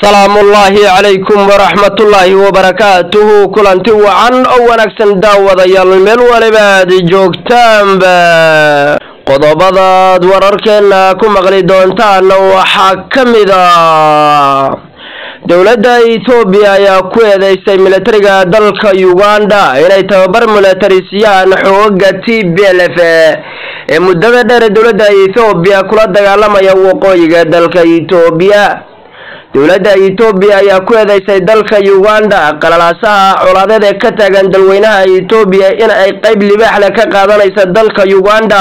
salaamullaahi calaykum waraxmatullaahi wabarakaatuhu kulanti wacan oo wanaagsan daawadayaal meel waliba aad joogtaanba qodobadaad wararkeena ku maqli doontaana waxaa ka mid a dowladda etoobiya ayaa ku eedeysay militariga dalka uganda inay tababar militari siiyaan xooga t b l f ee muddada dheer dowladda ethoobiya kula dagaalamaya waqooyiga dalka etoobiya dowladda etoobiya ayaa ku eedeysay dalka uganda qalalaasaha colaadeed ee ka taagan dalweynaha etoobiya in ay qeyb libaaxle ka qaadanaysa dalka uganda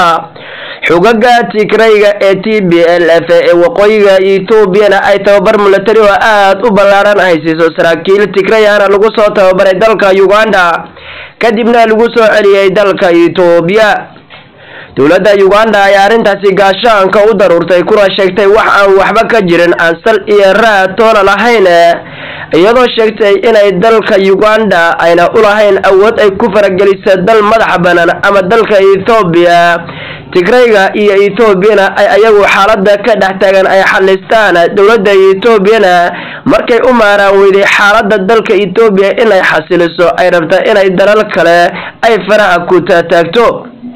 xogaga tigrayga ee t b l f ee waqooyiga etoobiyana ay tababar militari oo aada u ballaaran haysiiso saraakiil tigrayana lagu soo tababaray dalka uganda kadibna lagu soo celiyey dalka etoobiya dowladda uganda ayaa arrintaasi gaashaanka u daruurtay kuna sheegtay wax aan waxba ka jirin aan sal iyo raad toona lahayn iyadoo sheegtay inay dalka uganda ayna u lahayn awood ay ku farageliso dal madaxa banaan ama dalka ethoobiya tigrayga iyo etoobiyana ay ayagu xaalada ka dhex taagan ay xalistaan dowladda etoobiyana markay u maaraan weyday xaalada dalka etoobiya inay xasiliso ay rabta inay dalal kale ay faraha ku taataagto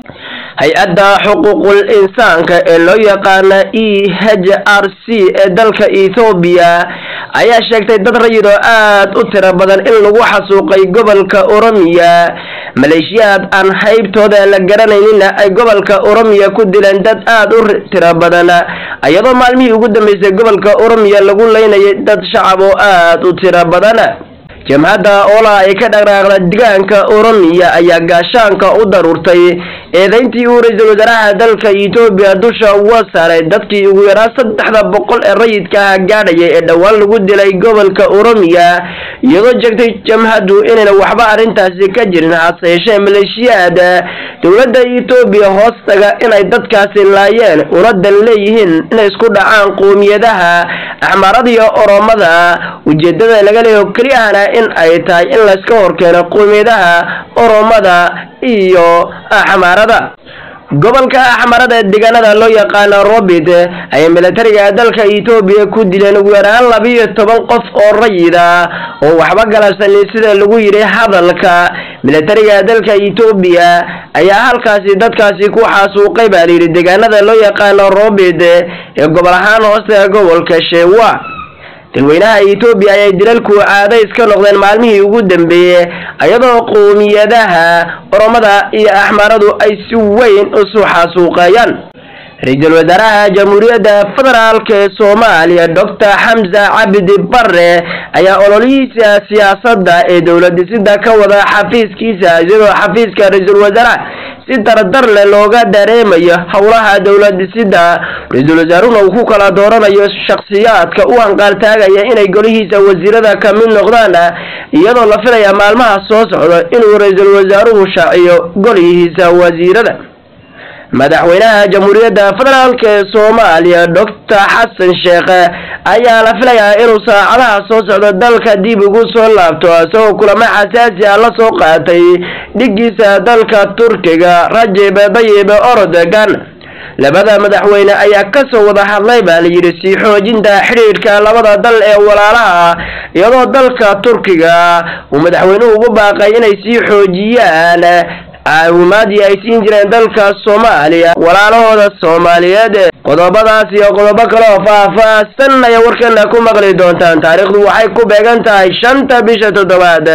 hay-adda xuquuqul insaanka ee loo yaqaana e h r c ee dalka ethoobiya ayaa sheegtay dad rayid oo aada u tiro badan in lagu xasuuqay gobolka oromiya maleeshiyaad aan haybtooda la garanayninna ay gobolka oromiya ku dileen dad aada u tiro badan iyadoo maalmihii ugu dambeysay gobolka oromiya lagu leynayay dad shacab oo aada u tiro badan jamhadda oolaa ay ka dhaqdhaaqda degaanka oromiya ayaa gaashaanka u daruurtay eedeyntii uu ra-iisul wasaaraha dalka etoobiya dusha uga saaray dadkii ugu yaraa saddexda boqol ee rayidka ah gaadhayay ee dhowaan lagu dilay gobolka oromiya iyadoo jeegtay jamhaddu inayna waxba arrintaasi ka jirin hase yeeshee maleeshiyaad dowladda etoobiya hoostaga inay dadkaasi laayeen una dan leeyihiin inay isku dhacaan qowmiyadaha axmaarada iyo oromada ujeedada laga leeyaho keliyahana in ay tahay in layska horkeeno qowmiyadaha oromada iyo axmaarada gobolka axmarada ee deegaanada loo yaqaano robit ayay militariga dalka etoobiya ku dileen ugu yaraan labiiyo toban qof oo rayida oo waxba galabsanin sida lagu yidhi hadalka militariga dalka etoobiya ayaa halkaasi dadkaasi ku xaasuuqay baa layidhi deegaanada loo yaqaano robit ee gobol ahaan hoosta gobolka sheewa dalweynaha etoobiya ayay dilalku caadays ka noqdeen maalmihii ugu dambeeyey iyadoo qowmiyadaha oromada iyo axmaaradu ay si weyn isu xasuuqeeyaan ra-iisul wasaaraha jamhuuriyadda federaalk ee soomaaliya doctor xamse cabdi bare ayaa ololihiisa siyaasadda ee dowladisida ka wada xafiiskiisa iyadoo xafiiska ra-iisul wasaaraha si dardar leh looga dareemayo howlaha dowladisida ra-iisul wasaaruhuna uu ku kala dooranayo shakhsiyaadka u hanqaaltaagaya inay golihiisa wasiirada ka mid noqdaan iyadoo la filaya maalmaha soo socda inuu ra-iisul wasaaruhu shaaciyo golihiisa wasiirada madaxweynaha jamhuuriyadda federaalk ee soomaaliya doctor xasan sheekh ayaa la filayaa inuu saacadaha soo socdo dalka dib ugu soo laabto isagoo kulamo xasaasi ah la soo qaatay dhigiisa dalka turkiga rajib dayib ordogan labada madaxweyne ayaa kasoo wada hadlay baa layidhi sii xoojinta xidhiidhka labada dal ee walaalaha iyadoo dalka turkiga uu madaxweynuhu ugu baaqay inay sii xoojiyaan caawimaadii ay siin jireen dalka soomaaliya walaalahooda soomaaliyeed qodobadaas iyo qodobo kale oo faah-faahsan ayaa warkeena ku maqli doontaan taariikhdu waxay ku beegan tahay shanta bisha toddobaad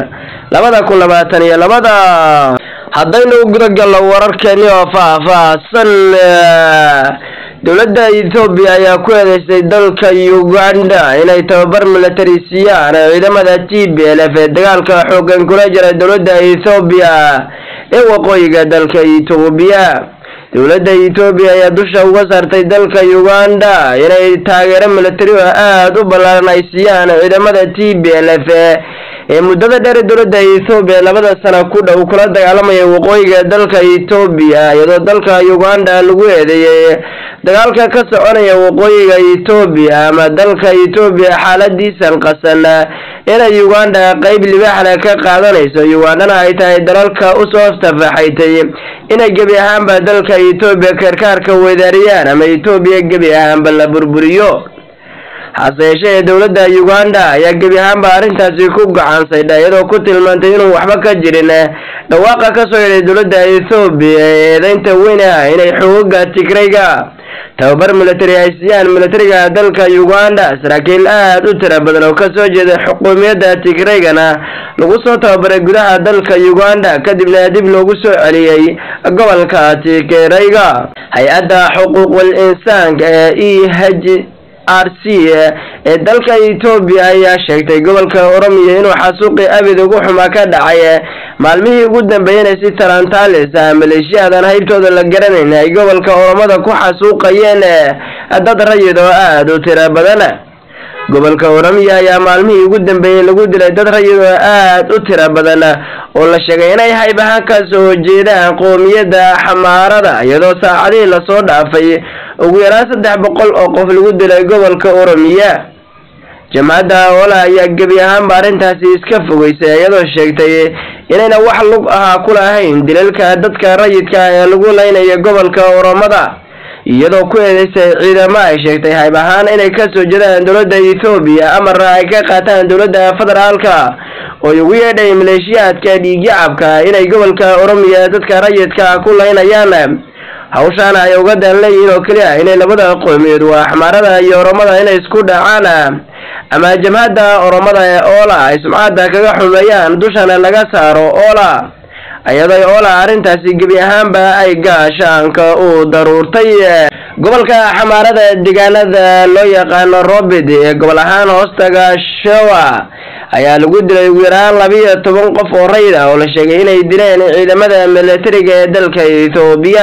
labada kun labaatan iyo labada haddaynu gudagalno wararkeeni oo faah-faahsan dowladda ethoobiya ayaa ku eedeysay dalka uganda inay tababar militari siiyaan ciidamada t b l f ee dagaalka xoogan kula jira dowladda ethoobiya ee waqooyiga dalka etoobiya dowladda etoobiya ayaa dusha uga saartay dalka uganda inay taageero militari oo aada u ballaaran ay siiyaan ciidamada t b l f ee muddada dheer dowladda ethoobiya labada sana ku dhow kula dagaalamaya waqooyiga dalka etoobiya iyadoo dalka uganda lagu eedeeyey dagaalka ka soconaya waqooyiga etoobiya ama dalka etoobiya xaaladiisan qasan inay uganda qeyb libaaxle ka qaadanayso ugandana ay tahay dalalka usoo tafaxaytay inay gebi ahaanba dalka etoobiya karkaarka weydaariyaan ama etoobiya gebi ahaanba la burburiyo hase yeeshee dowladda uganda ayaa gebi ahaanba arrintaasi ku gacansaydha iyadoo ku tilmaantay inuu waxba ka jirin dhawaaqa ka soo yidhay dowladda ethoobiya ee eedeynta weyn ah inay xoogaga tigrayga tababar military ay siiyaan militariga dalka uganda saraakiil aad u tira badan oo kasoo jeeda xukuumiyadda tigraygana lagu soo tababaray gudaha dalka uganda kadibna dib loogu soo celiyey gobolka tigrayga hay-adda xuquuqul insaanka ee e h r c ee dalka etoobiya ayaa sheegtay gobolka oromiya inuu xasuuqi abid ugu xumaa ka dhacay maalmihii ugu dambeeyeen ay si talantalis ah maleeshiyadan haybtooda la garanayn ay gobolka oromada ku xasuuqayeen dad rayid oo aada u tiro badan gobolka oromiya ayaa maalmihii ugu dambeeyey lagu dilay dad rayid oo aada u tiro badan oo la sheegay inay hayb ahaan ka soo jeedaan qoomiyadda xamaarada iyadoo saacadihii lasoo dhaafay ugu yaraan saddex boqol oo qof lagu dilay gobolka oromiya jamcadda oola ayaa gebi ahaanba arrintaasi iska fogeysay iyadoo sheegtay inayna wax lug ahaa ku lahayn dilalka dadka rayidka ee lagu leynayo gobolka oromada iyadoo ku eedeysay ciidamo ay sheegtay hayb ahaan inay kasoo jeedaan dowladda ethoobiya amarna ay ka qaataan dowladda federaalka oo ugu yeedhay maleeshiyaadka dhiigyacabka inay gobolka oromiya dadka rayidka ku leynayaan hawshaana ay uga dan leeyihiin oo keliya inay labada qowmiyood waa xamaarada iyo oromada inay isku dhacaan ama jamhadda oromada ee oola ay sumcadda kaga xumeeyaan dushana laga saaro oola iyadoo oola arrintaasi gebi ahaanba ay gaashaanka u daruurtay gobolka xamaarada deegaanada loo yaqaano robid ee gobol ahaan hoostaga showa ayaa lagu dilay ugu yaraan labiiyo toban qof oo rayid ah oo la sheegay inay dileen ciidamada militariga ee dalka ethoobiya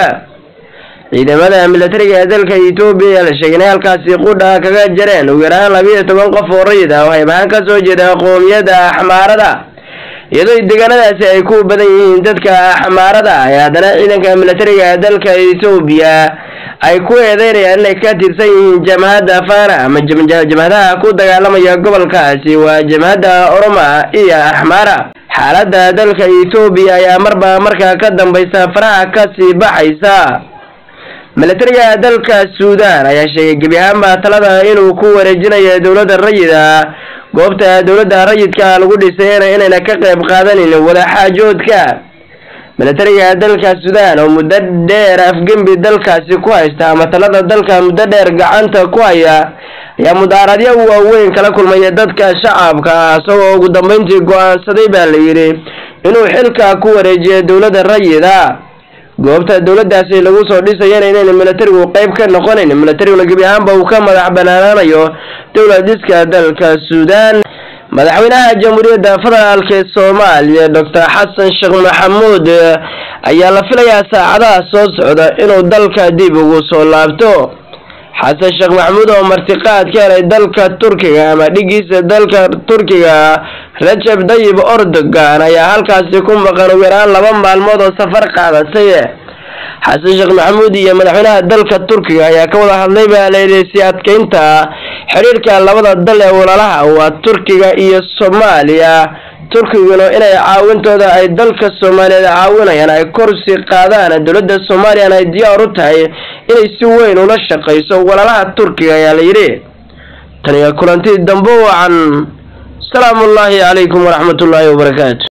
ciidamada militariga ee dalka etoobiya ayaa la sheegay inay halkaasi qudha kaga jareen ugu yaraan labiiyo toban qof oo rayid ah oo hayb ahaan ka soo jeeda qoomiyadda xamaarada iyadoo deegaanadaasi ay ku badan yihiin dadka xamaarada ay haddana ciidanka militariga ee dalka etoobiya ay ku eedeynayaan inay ka tirsan yihiin jamhadda fana ama jamhadaha ku dagaalamaya gobolkaasi waa jamhadda oroma iyo axmaara xaaladda dalka etoobiya ayaa marba markaa ka dambaysa faraha kasii baxaysa militariga dalka suudan ayaa sheegay gebi ahaanba talada inuu ku wareejinayo dowladda rayida goobta dowladda rayidka lagu dhisay inayna ka qayb qaadanin wadaxaajoodka militariga dalka suudan oo muddo dheer afgembi dalkaasi ku haysta ama talada dalka muddo dheer gacanta ku haya ayaa mudaaradyo waaweyn kala kulmaya dadka shacabka isagoo ugu dambeyntii go-aansaday baa la yidhi inuu xilka ku wareejiyo dowladda rayida goobta dowladdaasi lagu soo dhisayana inayna militarigu qeyb ka noqonayn militariguna gebi ahaanba uu ka madax banaanaanayo dowladiska dalka suudan madaxweynaha jamhuuriyadda federaalk ee soomaaliya doctor xasan sheekh maxamuud ayaa la filayaa saacadaha soo socda inuu dalka dib ugu soo laabto xasan sheekh maxamuud oo martiqaad ka helay dalka turkiga ama dhigiisa dalka turkiga rajab dayib ordogan ayaa halkaasi ku maqan ugu yaraan laba maalmood oo safar qaadatay xasan sheekh maxamuud iyo madaxweynaha dalka turkiga ayaa ka wada hadlay baa layidhi si adkeynta xiriirka labada dal ee walaalaha waa turkiga iyo soomaaliya turkiguna inay caawintooda ay dalka soomaaliyeed caawinayaan ay korsi qaadaan dowladda soomaaliyana ay diyaar u tahay inay si weyn ula shaqayso walaalaha turkiga ayaa la yidhi taniyo kulanti dambe wacan asalaamu ullaahi calaykum waraxmat ullaahi wabarakaatu